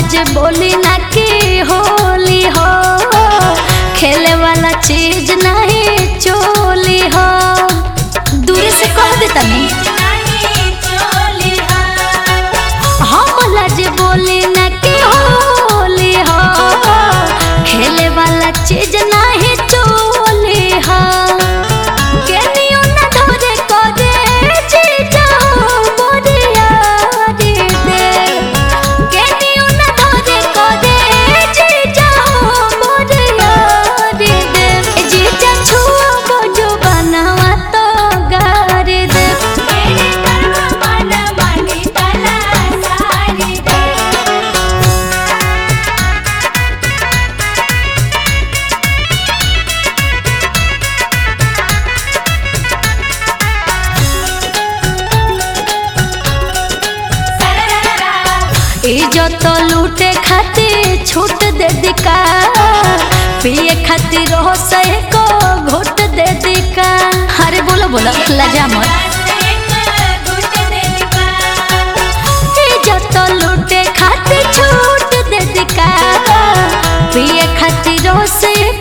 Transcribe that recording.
जे बोली ना कि होली हो खेले वाला चीज नहीं चोली हो दूर से कह देता नहीं हम जे बोली ना कि होली हो खेले वाला चीज नहीं चोली हो केनियो ना धरे करे जीजा मोरिया रे दे केनियो ना धरे करे जीजा मोरिया रे दे ए जीजा छुआ बजो बनावा तो गारे दे मेरे करवा मन मानी तला सारी दे इज्जत लूटे खातिर छूट दे दिका पिए खातिर हो सहे को घुट दे दिका अरे बोलो बोलो लजा मत इज्जत लूटे खातिर छूट दे दिका पिए खातिर हो सहे